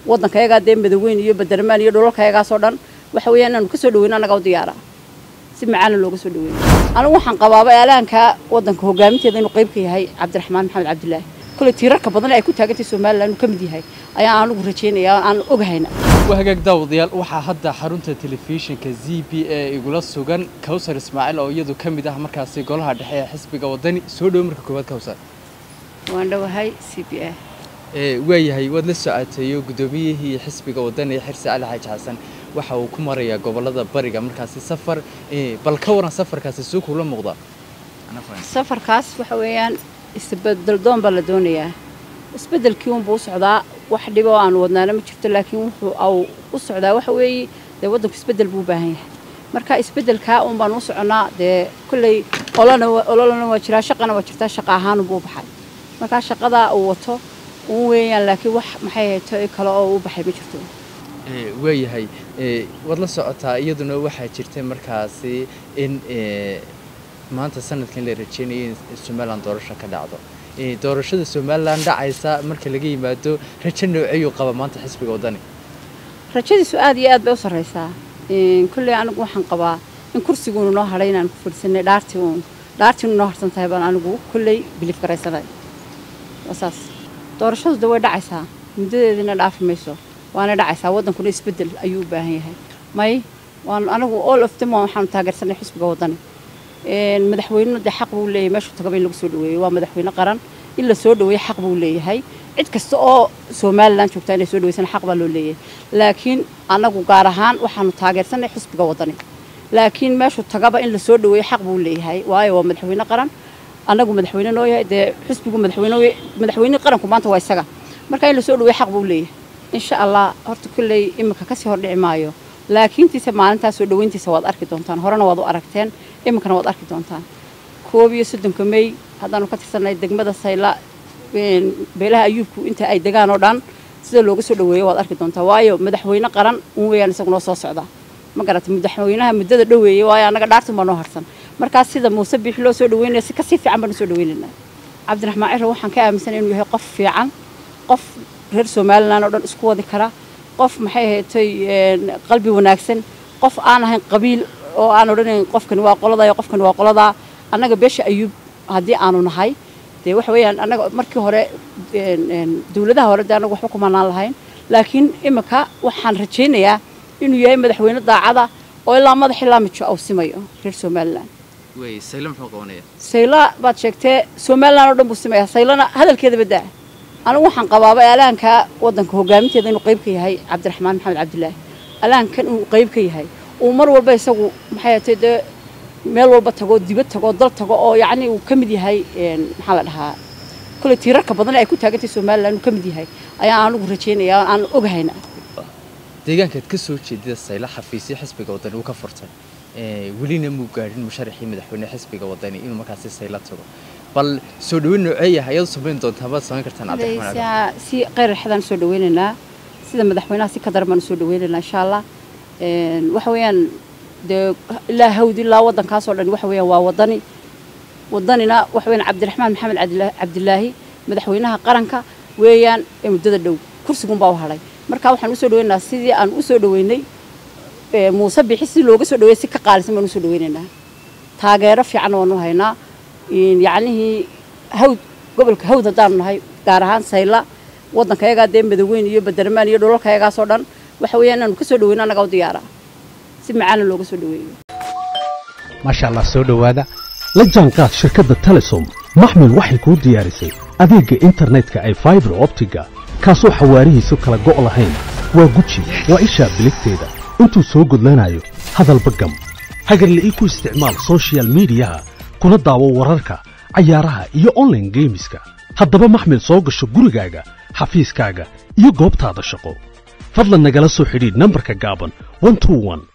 waddankayagaa dee madaweyn iyo badermaan iyo dhulalkayagaasoo dhan waxa weeyaan inaanu ka soo dhaweyno annaga u diyaara si macaana looga soo dhaweeyo anigu waxaan qabaaba ealaanka waddanka hogaaminteeda inuu qayb ka yahay cabdiraxmaan maxamed cabdilaahi koley tiirarka badan ay ku taagantay somalilan inuu ka mid yahay ayaa anugu rajaynaya aan ogahayna waa hagaag daawadayaal waxaa hadda xarunta telefishinka z b a igula sugan kawsar ismaaciil oo iyadu ka mid ah markaasi golaha dhexe ee xisbiga wadani soo dhowo marka koowaad kawsar waan dhowahay c b a waayahay waad la socoteeyo guddoomiyihii xisbiga wadani xirsi cali xaaji xasan waxa uu ku marayaa gobolada bariga markaasi safar bal ka waran safarkaasi suu kula muuqda safarkaas waxa weeyaan isbedel doon baa la doonayaa isbedelkii unbuu u socdaa wax dhibo oo aan wadnaana ma jirto laakiin wuxuu au u socdaa waxa weeye dee waddanku isbedel buu u baahan yahay marka isbedelkaa un baan u soconnaa dee kolley olona ololana waa jiraa shaqana waa jirtaa shaqa ahaanunbuu u baxay markaa shaqadaa uu wato un weeyaan laakiin wax maxay hayto kale oo u baxay ma jirto waayahay waad la socotaa iyaduna waxaa jirtay markaasi in maanta sanadkan la rajeynayay in somalilan doorasho ka dhacdo doorashada somalilan dhacaysa marka laga yimaado rajo nooceyuu qaba maanta xisbiga wadani rajadiisu aad iyo aad bay u sarraysaa kolley anigu waxaan qabaa in kursiguunu noo hadhay inaan ku fadhisanay dhaartii uun dhaartiinu noo harsan tahay baan anigu kolley biliif garaysanay waa saas doorashadu de way dhacaysaa muddadeediina dhaafi mayso waana dhacaysaa waddankuna isbeddel ayuu u baahan yahay may waan anigu all of them waxaanu taageersanay xisbiga waddani madaxweynenu dee xaq buu leeyahay meeshuu tagaba in lagu soo dhaweeyo waa madaxweyne qaran in la soo dhaweeyo xaq buu leeyahay cid kasta oo somalilan joogtaa inay soo dhaweysana xaq baa loo leeyahay laakiin annagu gaar ahaan waxaanu taageersanay xisbiga waddani laakiin meeshuu tagaba in la soo dhaweeyo xaq buu leeyahay waayo waa madaxweyne qaran annagu madaxweyne noo yahay dee xisbigu madaxweyne madaxweyne qaranku maanta waa isaga marka in la soo dhaweeyo xaq buu leeyahay insha allah horta kolley iminka kasii hordhici maayo laakiintiisa maalintaas soo dhaweyntiisa waad arki doontaan horena waad u aragteen iminkana waad arki doontaan koob iyo soddonka mey haddaanu ka tirsanay degmada sayla beelaha ayuubku inta ay degaan oo dhan sida looga soo dhaweeyo waad arki doontaa waayo madaxweyne qaran un weeyaan isagu noo soo socdaa ma garata madaxweynaha muddada dhoweeyey waayo annaga dhaartun baa noo harsan markaas sida muuse biixi loo soo dhaweynaya si kasii fiican baanu soo dhaweynaynaa cabdiraxmaan ciro waxaan ka aaminsanay inuu yahay qof fiican qof reer somalilan oo dhan isku wadi kara qof maxay haytay qalbi wanaagsan qof aan ahayn qabiil oo aan odhanayn qofkani waa qoladaa iyo qofkani waa qoladaa annaga beesha ayuub haddii aanu nahay dee waxa weeyaan annaga markii hore dawladaha hore dee annaga waxba kumanaan lahayn laakiin iminka waxaan rajaynayaa inuu yahay madaxweyne daacada oo ilaa madax ilaa mijo au simayo reer somalilan sayla baad sheegtee somalilan oo dhan buu simayaa saylana hadalkeeda badaa anigu waxaan qabaaba ealaanka waddanka hogaaminteeda inuu qayb ka yahay cabdiraxmaan maxamed cabdilaahi alaankan inuu qayb ka yahay uu mar walba isagu maxay hatay dee meel walba tago dibad tago dal tago oo yacni uu ka mid yahay maxaa la dhahaa kolley tiirarka badan ay ku taagantay somalilan inuu ka mid yahay ayaa anigu rajaynaya aan ogahayna deegaankaad ka soo jeedida sayla xafiisyo xisbiga wadani uu ka furtay welina muu gaadhin musharaxii madaxweyne xisbiga wadani inuu markaasi sayla tago bal soo dhaweyn nooceeyaha ayaad samayn doontaa maad samayn kartaan cabdiraxmaan si qayr raxadaan soo dhaweynaynaa sida madaxweynaha si ka daran baanu soo dhaweynaynaa insha allah waxa weeyaan dee ilaa hawd ilaa waddankaasoo dhan waxa weeyaan waa waddani waddanina waxa weeyaan cabdiraxmaan maxamed cabdilaahi madaxweynaha qaranka weeyaan ee muddada dhow kursigunbaa u hadhay marka waxaan usoo dhaweynaynaa sidii aan usoo dhaweynay muuse bixi si looga soo dhaweeyay si ka qaalisan baan usoo dhaweynaynaa taageero fiican waanu haynaa yacnihii hawd gobolka hawd haddaanu nahay gaar ahaan sayla waddankayagaa dee madaweyn iyo badermaan iyo dhulalkayagaasoo dhan waxa weeyaan inaanu ka soo dhaweyno annaga u diyaara si macaana looga soo dhaweeyo maasha allah soo dhowaada la jaanqaad shirkadda telesom maxmil waxay kuu diyaarisay adeegga internetka ay faibar optiga kaasoo xawaarihiisu kala go' lahayn waa guji waa ishaa biligteeda intuu soo gudlanayo hadalba gam hagarla'ii ku isticmaal sochial midiyaha kuna daawo wararka cayaaraha iyo onlaine geemiska haddaba maxmil soo gasho gurigaaga xafiiskaaga iyo goobtaada shaqo fadlan nagala soo xidhiidh nambarka gaaban